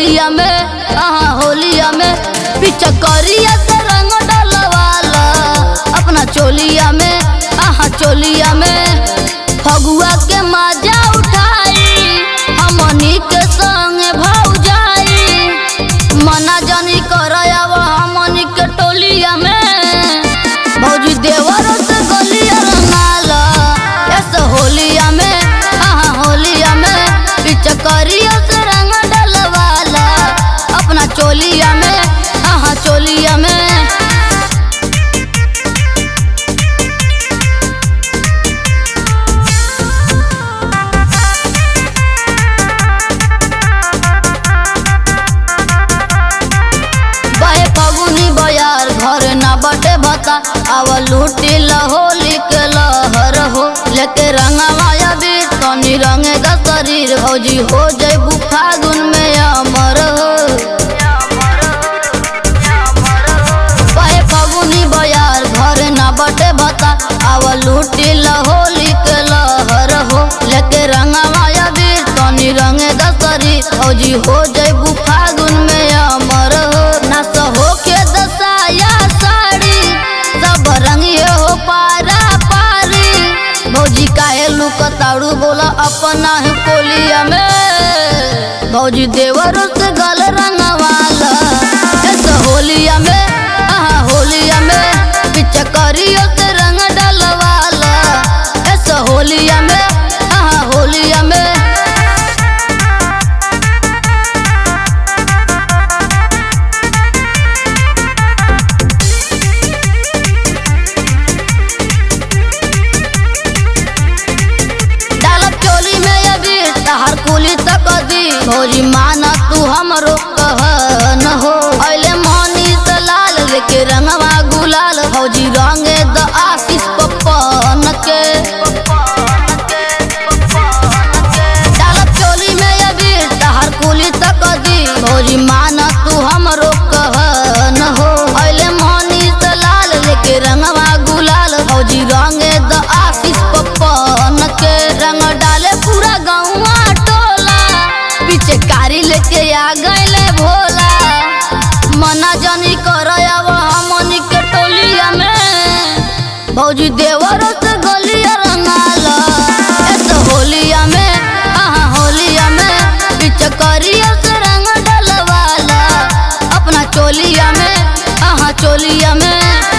होलिया में आहा होलिया में पिचकरिया से रंग डलवाला अपना चोलिया में आहा चोलिया में फगुआ के मजा उठाई हमनी के संग भौजाई मना जानी करयाव हमनी के टोलिया में भौजी देवरों से गलिया रंगाला ऐसे होलिया में आहा होलिया में पिचकरिया से रंग डलवाला अपना चोलिया में आहा चोलिया में बहे फगुनी बयार घर ना बटे भता आव लूटी होली के लहर हो लेके रंगवाया भी तनी रंगे द शरीर भौजी हो जैबू फागुन में अमर हो बहे फगुनी बयार घर ना बटे भता आव लूटी होली के लहर हो लेके रंगवाया भी तनी रंगे द शरीर भौजी हो जैबू फागुन में अमर हो नस हो के दसाया साड़ी सब रंगिए हो पारा पारी भौजी काहे लुकताड़ू बोला अपना है कोलिया में भौजी देवरों से गल रंगवाला ऐसे होलिया में आहा होलिया में पिचकरियों से रंग डलवाला ऐसे होलिया में आहा होलिया में डालब चोली में अभी तहर कुली तक दी भौजी माना तू हमरो कह न हो अले मोनी से लाल लेके रंगवा गुलाल भौजी रंगे द आशीष पप्पन के डालब चोली में अभी तहर कुली तक दी भौजी माना तू हमरो कह न हो अले मोनी से लाल लेके रंगवा गुलाल भौजी रंगे द आशीष पप्पन के रंग डाले पूरा गौवा टोला पीछे कारी लेके आ गईले भोला मना जानी करयाव हमनी के टोलिया में भौजी देवरों से गलिया रंगाला ऐसे होलिया में आहा होलिया में पिचकरिया से रंग डलवाला अपना चोलिया में आहा चोलिया में